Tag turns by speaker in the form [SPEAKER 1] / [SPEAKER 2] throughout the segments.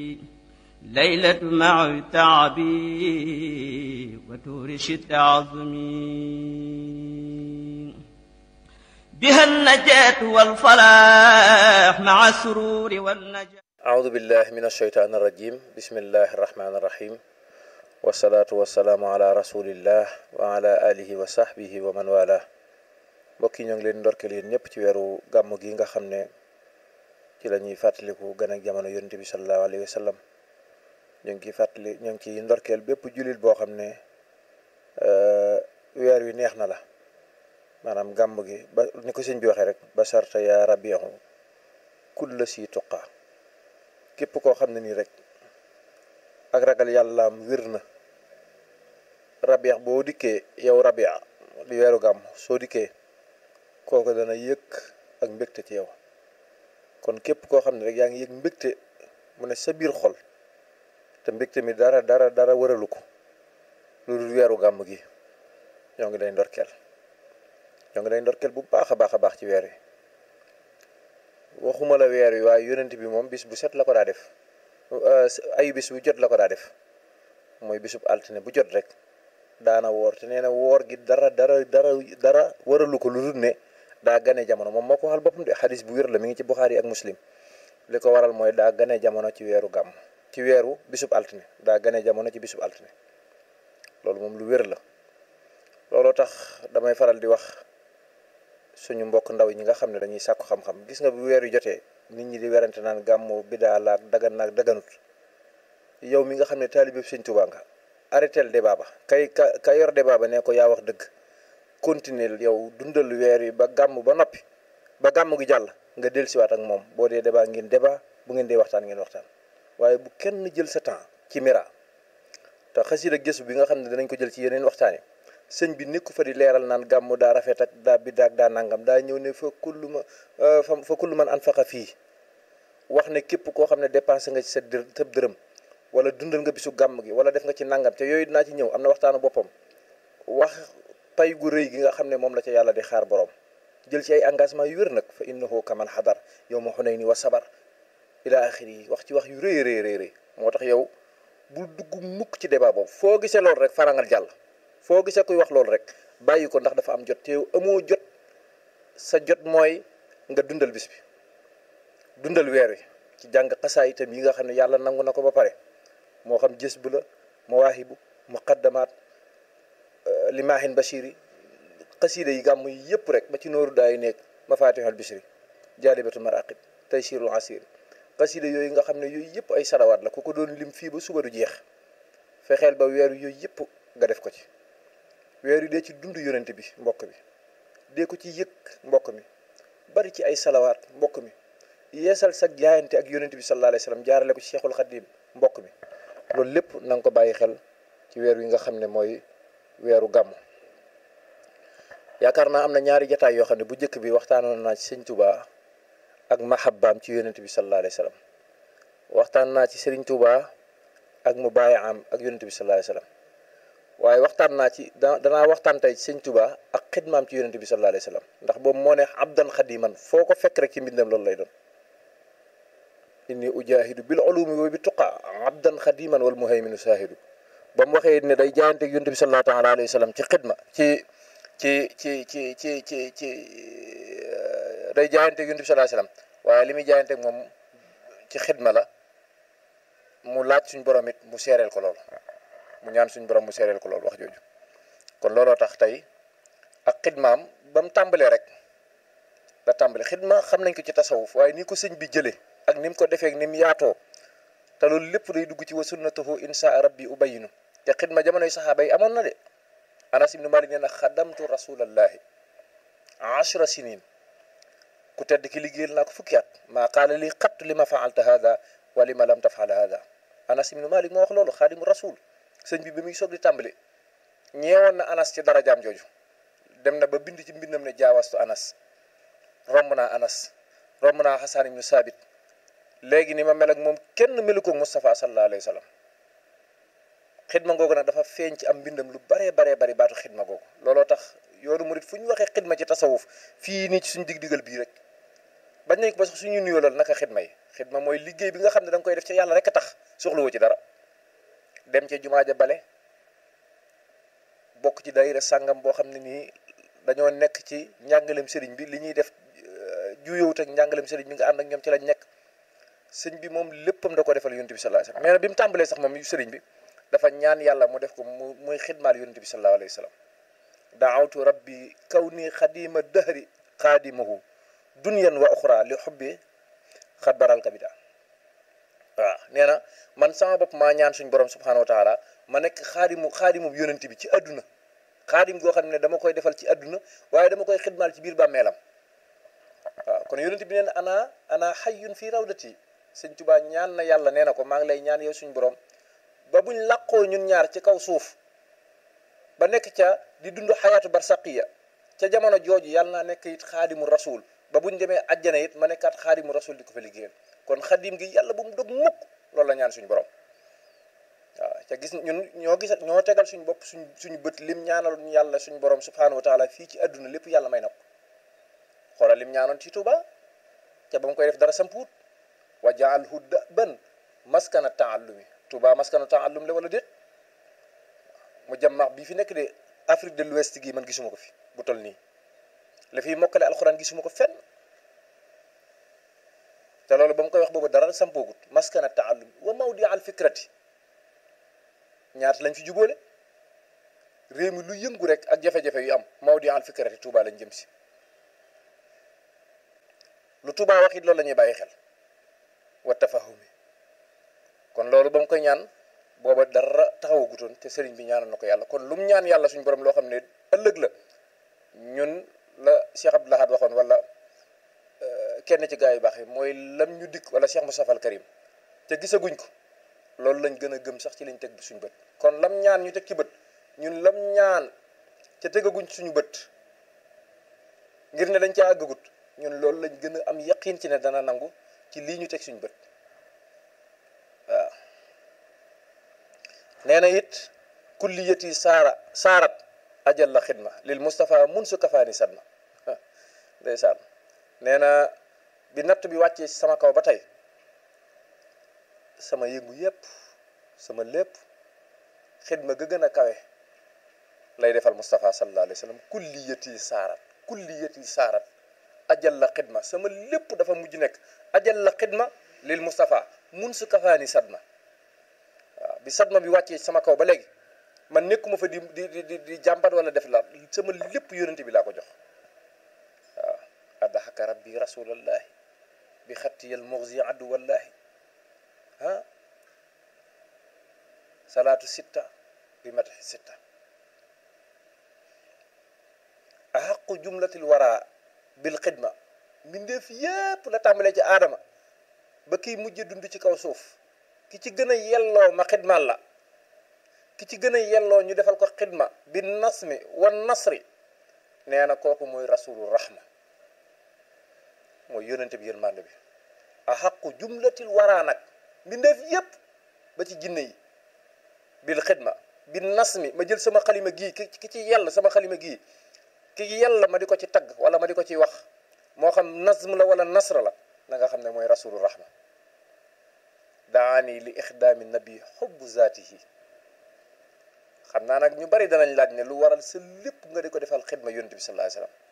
[SPEAKER 1] ليلة مع تعبي وتورش التعظمي بها النجاة والفلاح مع السرور والنجاة
[SPEAKER 2] أعوذ بالله من الشيطان الرجيم بسم الله الرحمن الرحيم والصلاة والسلام على رسول الله وعلى آله وصحبه ومن والاه mbokk yi ñoo ngi leen ndorkeel yéen ñëpp ci weeru gàmm gi nga xam ne ci la ñuy fàttaliku gën ak jamono yonent bi sallallahu alayhi wa sallam ñu ngi ciy fàttali ñu ngi ciy ndorkeel bépp jullit boo xam ne weer wi neex na la maanaam gàmm gi ba ni ko sëñ bi waxee rek ba sarta yaa rabihu kulla si tuqa képp koo xam ne nii rek ak ragal yàllaam wér na rabiix boo dikkee yow rabia di weeru gàmm soo dikkee kooku dana yëg ak mbégte ci yow kon képp koo xam ne rek yaa ngi yëg mbégte mu ne sa biir xol te mbégte mi dara dara dara wëralu ko lu dul weeru gàmm gi ñoo ngi lay ndorkeel ñoo ngi lay ndorkeel bu baax a baax a baax ci weer wi waxuma la weer wi waaye yonent bi moom bis bu set la ko daa def ayu bis bu jot la ko daa def mooy bisub altine bu jot rek daana woor te nee na woor gi dara dara dara dara waralu ko lu dul ne daa gane jamono moom moo ko waxal boppam de xadis bu wér la mi ngi ci Buxaari ak Muslim li ko waral mooy daa gane jamono ci weeru gàmm ci weeru bisub altine daa gane jamono ci bisub altine loolu moom lu wér la looloo tax damay faral di wax suñu mbokk ndaw ñi nga xam ne dañuy sàkku xam-xam gis nga bu weer yu jotee nit ñi di werante naan gàmmu bidaa laak dagan naak daganut yow mi nga xam ne taalibe Sëñ Tuubaa nga arrêtel débat ba kay ka ka yor débat ba ne ko yaa wax dëgg continuer yow dundal weer wi ba gàmm ba noppi ba gàmm gi jàll nga dellusiwaat ak moom boo dee débat ngeen débat bu ngeen dee waxtaan ngeen waxtaan waaye bu kenn jël sa temps ci mira te xasida gëstu bi nga xam ne danañ ko jël ci yeneen waxtaan yi sëñ bi nekku fa di leeral naan gàmm daa rafet ak daa biddaa ak daa nangam daa ñëw ne fa kullu ma fa kullu man anfaqa fii wax ne képp koo xam ne dépensé nga ci sa dër tëb dërëm wala dundal nga bisu gàmm gi wala def nga ci nangam te yooyu dinaa ci ñëw am na waxtaanu boppam wax pay gu rëy gi nga xam ne moom la ca yàlla di xaar borom jël ci ay engagement yu wér nag fa innahu kaman xadar yow ma xunay ni wa sabar ila axiri yi wax ci wax yu rëy rëy rëy rëy moo tax yow bul dugg mukk ci débat boobu foo gisee loolu rek farangal jàll foo gisee kuy wax loolu rek bàyyi ko ndax dafa am jot te yow amoo jot sa jot mooy nga dundal bis bi dundal weer wi ci jàng xasaa itam yi nga xam ne yàlla nangu na ko ba pare moo xam jës bu la mawaahibu muqaddamaat limaahin bashiri xasiida yi gàmm yi yëpp rek ba ci nooru daay nekk mafatihul bishri jaalibatul maraqib taysirul asir xasiida yooyu nga xam ne yooyu yëpp ay salawaat la ku ko doon lim fii ba suba du jeex fexeel ba weeru yooyu yëpp nga def ko ci weeru dee ci dund yonent bi mbokk bi dee ko ci yëg mbokk mi bari ci ay salawaat mbokk mi yeesal sa jaayante ak yonent bi sallallahu alayhi wa sallam jaarale ko ci cheikhul xadim mbokk mi loolu lépp na nga ko bàyyi xel ci weer wi nga xam ne mooy weeru gàmm yaakaar naa am na ñaari jataay yoo xam ne bu njëkk bi waxtaanoon naa ci sëñ Touba ak mahabbaam ci yonent bi sallallahu alayhi wa sallam waxtaan naa ci sëriñ Touba ak mu bàyyi am ak yonent bi sallallahu alayhi wa sallam waaye waxtaan naa ci da danaa waxtaan tey ci sëñ Touba ak xidmaam ci yonent bi sallallahu alayhi wa sallam ndax boobu moo ne abdan xadiman foo ko fekk rek ci mbindam loolu lay doon inni ujahidu bil ulumi wa bi tuqa abdan xadiman wal muhayminu saahidu ba mu waxee ne day jaayante ak yonent bi sallallahu taala alayhi wa sallam ci xidma ci ci ci ci ci ci ci day jaayante ak yonent bi sallallahu alayhi wa sallam waaye li muy jaayante ak moom ci xidma la mu laaj suñ borom it mu seereel ko loolu mu ñaan suñ borom mu seereel ko loolu wax jooju kon looloo tax tey ak xidmaam ba mu tàmbalee rek la tàmbale xidma xam nañ ko ci tasawuf waaye ni ko sëñ bi jëlee ak ni mu ko defee ak ni mu yaatoo te loolu lépp day dugg ci wa sunnatahu insha rabbi ubayinu te xidma jamonoy saxaaba yi amoon na de anas ibnu malik nee na xadamtu rasulallahi ashra sinin ku tedd ki liggéeyal naa ko fukki at maa qaala li xattu li ma faalta hada wa li ma lam tafal hada anas ibnu malik moo wax loolu xaadimu rasul sëñ bi bi muy soog di tàmbali ñeewoon na anas ci darajaam jooju dem na ba bind ci mbindam ne jaawastu anas romb naa anas romb naa xasaan ibnu saabit léegi ni ma mel ak moom kenn melu ko Moustapha sallallahu alayhi wa sallam xidma googu nag dafa feeñ ci am mbindam lu baree baree bari baatu xidma googu looloo tax yoonu murit fu ñu waxee xidma ci tasawuf fii nii ci suñu dig-digal bii rek bañ nañ ko ba sax suñu nuyoolal naka xidma yi xidma mooy liggéey bi nga xam ne da nga koy def ci yàlla rek a tax soxlawoo ci dara dem ca jumaa ja bale bokk ci daayira sàngam boo xam ne nii dañoo nekk ci njàngaleem sëriñ bi li ñuy def juyowut ak njàngaleem sëriñ bi nga ànd ak ñoom ci lañ nekk sëñ bi moom léppam da ko defal yonent bi sallallahu alayhi wasallam mais nag bi mu tàmbalee sax moom sëriñ bi dafa ñaan yàlla mu def ko mu muy xidmaal yonent bi sallallahu alayhi wasallam daawtu rabbi kaw nii xadima dahri xaadimahu dunyan wa uxra li xubbi xat baral kabida waaw nee na man sama bopp maa ñaan suñ borom subhanahu wa taala ma nekk xaadimu xaadimu yonent bi ci àdduna xaadim goo xam ne dama koy defal ci àdduna waaye dama koy xidmaal ci biir bàmmeelam waaw kon yonent bi nee na ana ana xayyun fii rawdati sëñ Tuubaa ñaan na yàlla nee na ko maa ngi lay ñaan yow suñ borom ba buñ làqoo ñun ñaar ci kaw suuf ba nekk ca di dund xayaatu barsaqiya ca jamono jooju yàlla naa nekk it xaadimu rasul ba buñ demee àjjana it ma nekkaat xaadimu rasul di ko fa liggéeyal kon xadim gi yàlla bu mu dog mukk loolu la ñaan suñu borom waaw ca gis ñun ñoo gis ñoo tegal suñu bopp suñ suñu bët lim ñaanal yàlla suñu borom subhanahu wa taala fii ci àdduna lépp yàlla may na ko xoolal lim ñaanoon ci Tuuba ca ba mu koy def dara sampuut wa jaalhu daban maskana taallumi Tuuba maskana taallum la wala déet mu jàmmax bii fi nekk de Afrique de l'Ouest gi man gisuma ko fi bu toll nii la fiy mokkale alxuraan gisuma ko fenn te loolu ba mu koy wax boobu dara sampoogut maskana taallum wa mawdi al fikrati ñaata lañ fi jubóole réew mi lu yëngu rek ak jafe-jafe yu am mawdi al fikrati Touba lañ jëm si lu Touba wax it loolu la ñuy bàyyi xel wa tafahumi kon loolu ba mu koy ñaan booba dara taxawagutoon te sëriñ bi ñaanal na ko yàlla kon lu mu ñaan yàlla suñu borom loo xam ne ëllëg la ñun la Cheikh Abdoul Ahad waxoon wala kenn ci gaa yu baax yi mooy lam ñu dikk wala Cheikh Moustapha al Karim te gisaguñ ko loolu lañ gën a gëm sax ci lañ teg suñu bët kon lam ñaan ñu teg ci bët ñun lam ñaan te tegaguñ suñu bët ngir ne dañ caa àggagut ñun loolu lañ gën a am yaqiin ci ne dana nangu ci lii ñu teg suñu bët waaw nee na it kulliyati saara saarat ajal la xidma lil Moustapha mun su kafaani sadma ndeysaan nee na bi natt bi wàccee sama kaw ba tey sama yëngu yépp sama lépp xidma ga gën a kawe lay defal Moustapha sallallahu alayhi wa sallam kulliyati saarat kulliyati saarat ajal la xidma sama lépp dafa mujj nekk ajal la xidma lil Moustapha mun su kafaani sadma waaw bi sadma bi wàccee sama kaw ba léegi man nekkuma fa di di di di jàmbat wala def la sama lépp yonente bi laa ko jox waaw addaxaka rabbi rasulallahi bi xattiyal muxzi addu wallahi ah salaatu sitta bi mataxi sitta axaqu jumlatil wara bil xidma mbindeef yépp la tàmbalee ci aadama ba kiy mujj dund ci kaw suuf ki ci gën a yelloo ma xidmaal la ki ci gën a yelloo ñu defal ko xidma bi nasmi wan nasri nee na kooku mooy rasulu rahma mooy yónnente bi yërmande bi a xaqu jumlatil waraa nag mbindeef yépp ba ci jinne yi bil xidma bi nasmi ma jël sama xalima gii ki ki ci yell sama xalima gii ki yell ma di ko ci tagg wala ma di ko ci wax moo xam nasm la wala nasra la na nga xam ne mooy rasulu rahma daani li ixdaami nabi xubbu zaatihi xam naa nag ñu bari danañ laaj ne lu waral sa lépp nga di ko defal xidma yonent bi sallallahu alayhi wasallam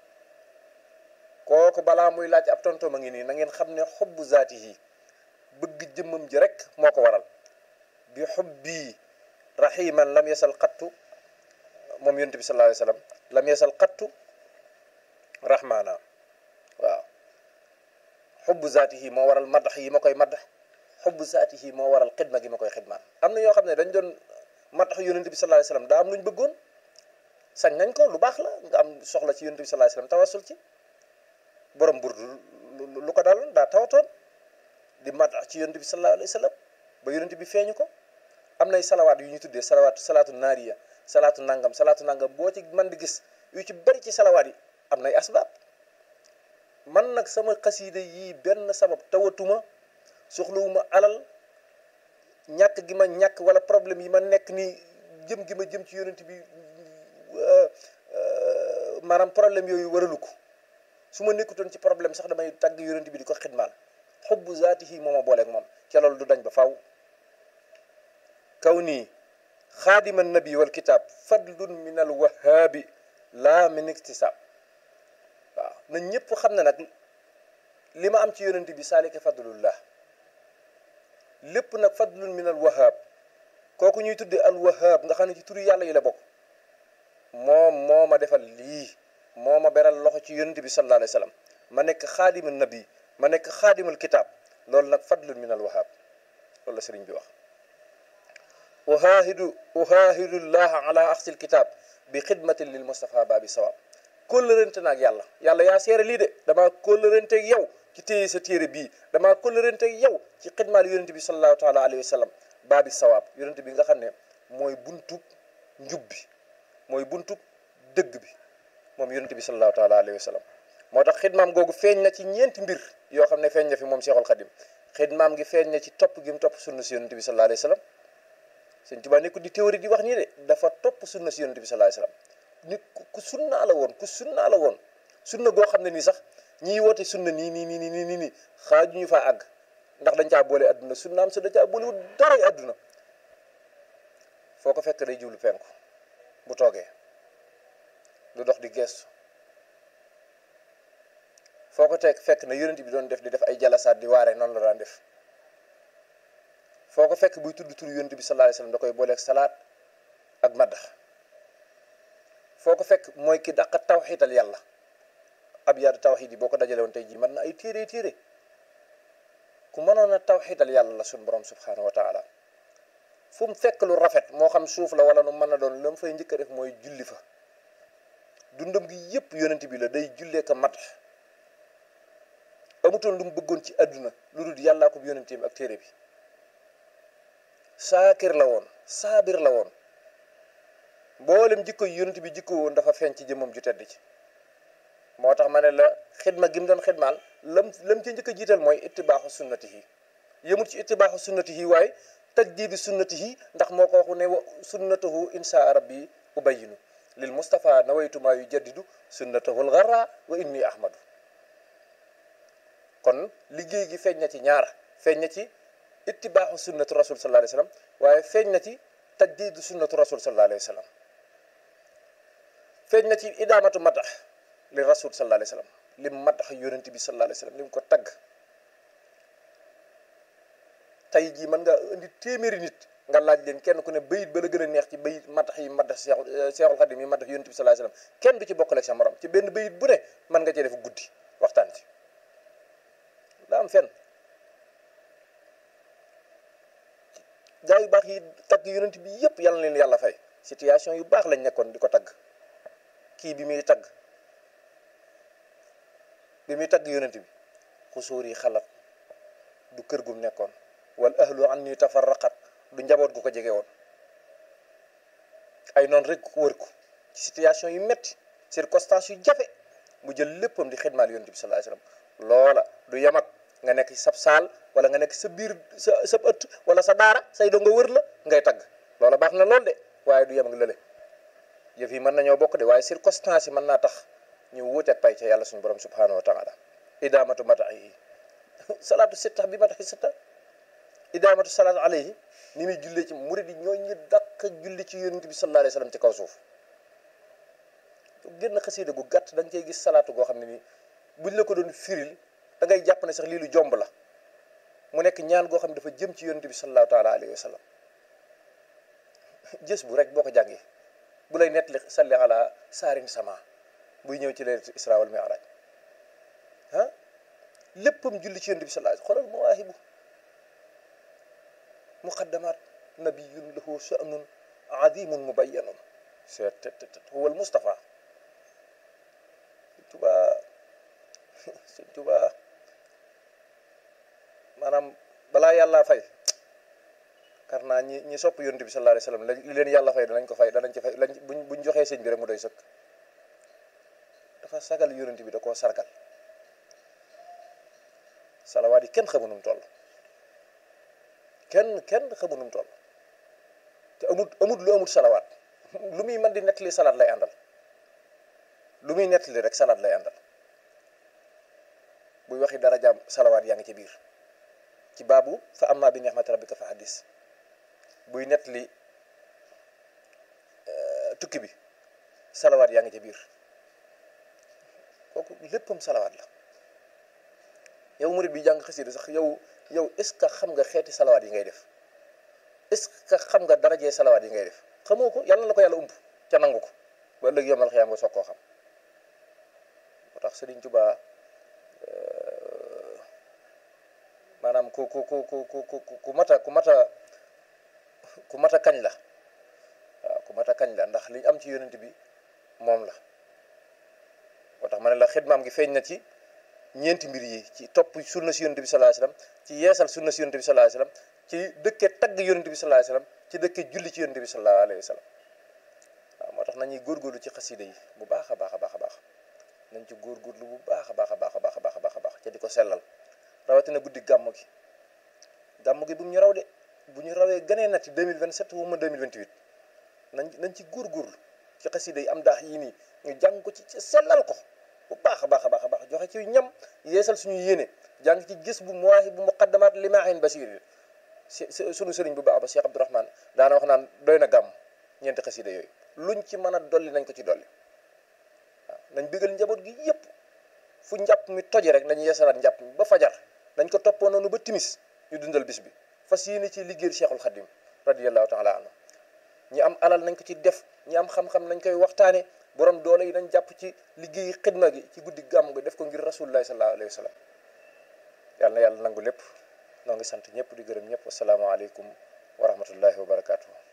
[SPEAKER 2] kooku balaa muy laaj ab tontom a ngi nii na ngeen xam ne xubbu zaatihi bëgg jëmmam ji rek moo ko waral bi xubbi rahiman lam yasal xattu moom yonent bi sallallahu alayhi wasallam lam yasal xattu rahmaana waaw xubbu zaatihi moo waral madax yi ma koy madax xubbu zaatihi moo waral xidma gi ma koy xidmaan am na ñoo xam ne dañ doon madax yonent bi sallallahu alayhi wasallam daa am lu ñu bëggoon sañ nañ ko lu baax la nga am soxla ci yonent bi sallallahu alayhi wasallam tawasul ci borom burdu lu ko daloon daa tawatoon di madax ci yonent bi sallallahu alayhi wasallam ba yonent bi feeñu ko am nay salawaat yu ñu tuddee salawaat salaatu naariya salaatu nangam salaatu nangam boo ci man di gis yu ci bari ci salawaat yi am nay asbaab man nag sama xasiida yii benn sabab tawatuma soxlawuma alal ñàkk gi ma ñàkk wala problème yi ma nekk nii jëm gi ma jëm ci yonent bi maanaam problème yooyu waralu ko su ma nekkutoon ci problème sax damay tàgg yonent bi di ko xidmaal xubbu zaatihi moo ma booleeg moom ca loolu du dañ ba faw kaw nii xaadima nabi wal kitaab fadlun min al wahaabi laa min iktisaab waaw na ñëpp xam ne nag li ma am ci yonent bi saalika fadlullah lépp nag fadlun min al wahaab kooku ñuy tudde al wahaab nga xam ne ci turu yàlla yi la bokk moom moo ma defal lii moo ma beral loxo ci yonent bi sallallahu alayhi wa sallam ma nekk xaadima nabi ma nekk xaadimul kitaab loolu nag fadlun min al wahaab loolu la sëriñ bi wax uhaahidu uhaahidu llaha ala axsil kitaab bi xidmatin lil Mustafa baabi sawaab kóllërante naag yàlla yàlla yaa seere lii de damaa kóllërante ak yow ci téye sa téere bii damaa kóllërante ak yow ci xidmaal yonent bi sallallahu taala alayhi wa sallam baabi sawaab yonent bi nga xam ne mooy buntub njub bi mooy buntub dëgg bi moom yonent bi sallallahu taala alayhi wa sallam moo tax xidmaam googu feeñ na ci ñeenti mbir yoo xam ne feeñ na fi moom Seexul Xadim xidmaam gi feeñ na ci topp gi mu topp sunna si yonent bi sallallahu alayhi wa sallam sëñ Tuubaa nekkul di théorie di wax nii de dafa topp sunna si yonent bi sallallahu alayhi wasallam nit ku sunnaa la woon ku sunnaa la woon sunna goo xam ne nii sax ñiy woote sunna nii nii nii nii nii nii xaaju ñu faa àgg ndax dañ caa boole adduna sunnaam sa dañ caa boolewul dara adduna foo ko fekk day jublu penku bu toogee lu dox di gestu foo ko teg fekk na yonent bi doon def di def ay jalasaat di waare noonu la daan def foo ko fekk buy tudd tur yonent bi sallallahu alayhi wasallam da koy booleeg salaat ak maddax foo ko fekk mooy ki dàq tawxiital yàlla ab yaadu tawxiid yi boo ko dajale woon tey jii mën na ay téere téere ku mënoon a tawxiital yàlla la suñ borom subhanahu wa taala fu mu fekk lu rafet moo xam suuf la wala nu mën a doon la mu fay njëkk a def mooy julli fa dundam gi yépp yonent bi la day jullee ko mat amutoon lu mu bëggoon ci àdduna lu dul yàllaa ko yonenteem ak téere bi saakir la woon saabir la woon mboolem jikko yonent bi jikko woon dafa feeñ ci jëmmam ju tedd ci moo tax ma ne la xidma gi mu doon xidmaal lam lam ci njëkk a jiital mooy ittibaaxu sunnatihi yëmut ci ittibaaxu sunnatihi waaye tajdiidi sunnatihi ndax moo ko waxu ne wa sunnatahu insha rabbi ubayinu lil Mustafa nawaytu maa yu jaddidu sunnatahu lgarra wa inni ahmadu kon liggéey gi feeñ na ci ñaar feeñ na ci ittibaaxu sunnatu rasul sallallahu alayhi wa sallam waaye feeñ na ci tajdiidu sunnatu rasul sallallahu alayhi wa sallam feeñ na ci idaamatu matax li rasul sallallahu alayhi wa sallam lim matax yonent bi sallallahu alayhi wa sallam lim ko tagg tey jii mën nga indi téeméeri nit nga laaj leen kenn ku ne bayit ba la gën a neex ci bayit matax yi matax seexul seexul xadim yi matax yonent bi sallallahu alayhi wa sallam kenn du ci bokkale sa morom ci benn bayit bu ne mën nga cee def guddi waxtaan ci daa am fenn gaa yu baax yi tagg yonent bi yëpp yàlla leen yàlla fay situation yu baax lañ nekkoon di ko tagg kii bi muy tagg bi muy tagg yonent bi xusóor yi xalat du kër gum nekkoon wal ahlu an ni tafarraqat du njaboot gu ko jege woon ay noonu rek wër ko ci situation yu metti circonstance yu jafe mu jël léppam di xidmaal yonent bi sallallahu alayhi wasallam loola du yamat nga nekk ci sab saal wala nga nekk sa biir sa sa ëtt wala sa daara say doo nga wër la ngay tagg loola baax na lool de waaye du yem ak lële yëf yi mën nañoo bokk de waaye circonstance yi mën naa tax ñu wuuteeg pay ca yàlla suñu borom subhanahu wa taala idaamatu matax yi salaatu sitta bi mataxi sitta idaamatu salaatu alayhi ni muy jullee ci murid yi ñoo ñu dàq julli ci yonent bi sallallahu alayhi wasallam ci kaw suuf génn xasiida gu gàtt da nga cey gis salaatu goo xam ne nii buñ la ko doon firil da ngay jàpp ne sax lii lu jomb la mu nekk ñaan goo xam ne dafa jëm ci yonent bi sallallahu taala alayhi wa sallam jës bu rek boo ko jàngee bu lay nettali salli ala saarin sama buy ñëw ci leerat isra wal mi'raj ah léppam julli ci yonent bi sallallahu alayhi xoolal mawaahibu muqaddamat nabiyun lahu sha'nun azimun mubayyanun seet huwa al mustafa tubaa sëñ tubaa maanaam balaa yàlla fay kar naa ñi ñi sopp yonent bi sallallahu alayhi wasallam li leen yàlla fay danañ ko fay danañ ci fay lañ buñ buñ joxee sëñ bi rek mu doy sëkk dafa sagal yonent bi da koo sargal salawaat yi kenn xamu num toll kenn kenn xamu num toll te amut amut lu amut salawaat lu muy mën di nettali salaat lay àndal lu muy nettali rek salaat lay àndal buy waxi dara jaam salawaat yaa ngi ci biir ci baabu fa amma bi ni'mati rabbika fa hadis buy nett li tukki bi salawaat yaa ngi ca biir kooku léppam salawaat la yow murid bi jàng xasida sax yow yow est ce que xam nga xeeti salawaat yi ngay def est ce que xam nga darajee salawaat yi ngay def xamoo ko yàlla la ko yàlla ump ca nangu ko ba ëllëg yomal xiyaam nga soog koo xam moo tax Sëriñ Tuubaa maanaam ku ku ku ku ku ku mata ku mata ku mata kañ la waaw ku mata kañ la ndax liñ am ci yonent bi moom la moo tax ma ne la xidmaam gi feeñ na ci ñeenti mbir yi ci topp sunna si yonent bi sallallahu alayhi wasallam ci yeesal sunna si yonent bi sallallahu alayhi wasallam ci dëkke tagg yonent bi sallallahu alayhi wasallam ci dëkke julli ci yonent bi sallallahu alayhi wasallam waaw moo tax nañuy góorgóorlu ci xasida yi bu baax a baax a baax a baax nañ ci góorgóorlu bu baax a baax a baax a baax a baax a baax a baax ca di ko sellal rawatina guddi gàmm gi gàmm gi bu ñu raw de bu ñu rawee gënee nati 2027 wu ma 2028 nañ nañ ci góorgóorlu ci xasida yi am daax yii nii ñu jàng ko ci ci sellal ko bu baax a baax a baax a baax joxe ci ñam yeesal suñu yéene jàng ci gis bu muwaahi bu muqaddamaat limaahin basir suñu sëriñ bu baax ba Cheikh Abdourahmane daana wax naan doy na gàmm ñeenti xasida yooyu luñ ci mën a dolli nañ ko ci dolli waaw nañ bégal njaboot gi yépp fu njàpp mi toje rek nañ yeesalaat njàpp mi ba fajar nañ ko toppoo noonu ba timis ñu dundal bis bi fas yéene ci liggéeyal Cheikhul Khadim radiyallahu taala anhu ñi am alal nañ ko ci def ñi am xam-xam nañ koy waxtaane borom doole yi nañ jàpp ci liggéey xidma gi ci guddi gàmm gi def ko ngir rasulullahi sallallahu alayhi wa sallam yàlla na yàlla nangu lépp noo ngi sant ñëpp di gërëm ñëpp asalaamaaleykum wa rahmatullahi wa barakaatu.